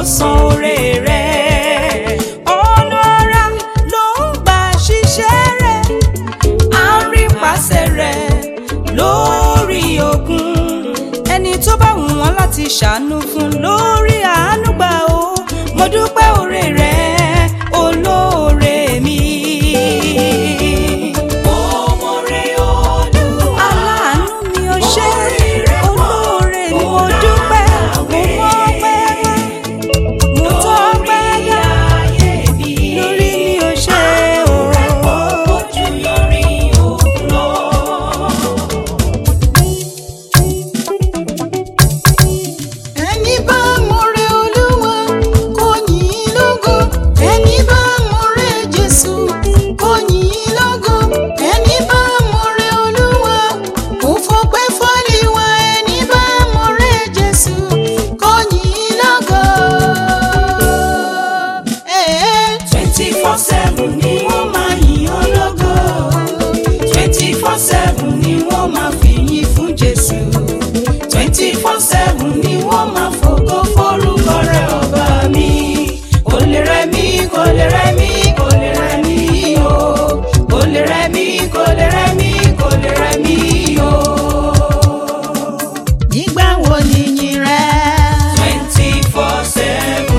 san oore rẹ̀ ọ̀nà ara ló ń gbà ṣiṣẹ́ rẹ̀ à ń rí pàṣẹ rẹ̀ lórí ogun ẹni tó bá wù wọ́n láti ṣàánú fún lórí àánú gbà ó mo dúpẹ́ oore rẹ̀ olóore mi. aláàánú mi ò ṣe olóore ni mo dúpẹ́ mo mọ́ pẹ́ wá mo tọ́ pẹ́ dá lórí mi ò ṣe o. ẹni bá mọ̀rẹ́ olúwa kò yìn ín lógo ẹni bá mọ̀rẹ́ jésù kò yìn ín lógo ẹni bá mọ̀rẹ́ olúwa kò fọpẹ́ fọ́líwà ẹni bá mọ̀rẹ́ jésù kò yìn ín lógo. twenty four seven ni wọ́n máa yìn ọ́ lógo twenty four seven ni wọ́n máa fi yìn fún Jésù twenty four seven ni wọ́n máa fògo forúkọ rẹ̀ ọba mi kò lè rẹ̀ mí kò lè rẹ̀ mí kò lè rẹ̀ mí o kò lè rẹ̀ mí kò lè rẹ̀ mí kò lè rẹ̀ mí o. nígbà wo ni yìn rẹ. twenty four seven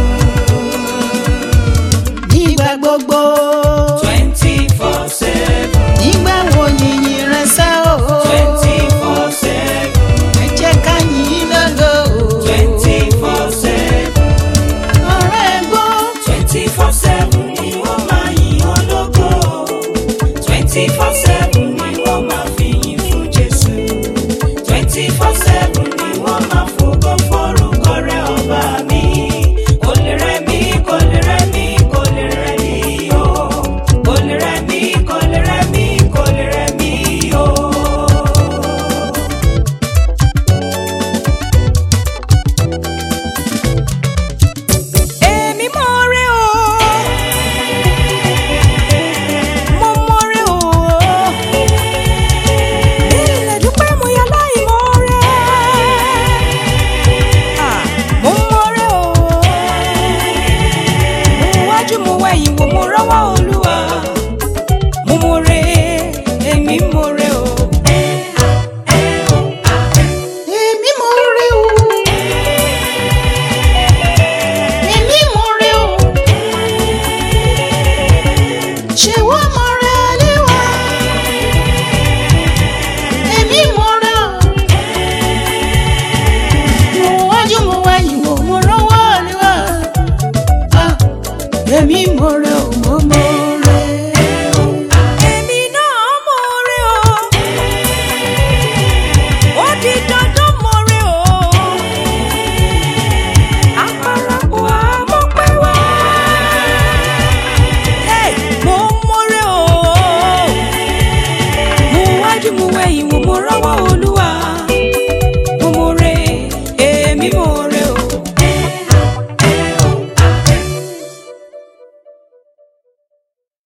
nígbà gbogbo. twenty four seven nígbà wo ni yìn rẹ sẹ́ o. twenty four seven. ẹ jẹ́ ká yìn ín lógo. twenty four seven ọ̀rẹ́ gbọ́. twenty four seven ni wọ́n máa yìn ọ́ lógo twenty four seven ni wọ́n máa fi yìn fún Jésù twenty four seven ni wọ́n máa fògo forúkọ rẹ̀ ọba mi kò lè rẹ̀ mí kò lè rẹ̀ mí kò lè rẹ̀ mí o kò lè rẹ̀ mí kò lè rẹ̀ mí kò lè rẹ̀ mí o. èmi mọ̀ọ́rẹ́ o. mo mọ̀ọ́rẹ́ o. ilẹ̀ dúpẹ́ mo yà láì mọ̀ọ́rẹ́. Ah, mo mọ̀ọ́rẹ́ o. mo wájú mo wẹ̀yìn wò mo rọ́wọ́ olúwa. mo mọ̀ọ́rẹ́ èmi mọ̀ọ́rẹ́ o. èmi mọ̀ rí o. èmi mọ̀ rí o. ṣé wọ́n mọ̀ rẹ léwà. èmi mọ̀ rẹ o. mo wájú mo wẹ̀yìn wò mo rọ́wọ́ léwà. Ah, èmi mọ̀ rẹ o mo mọ̀.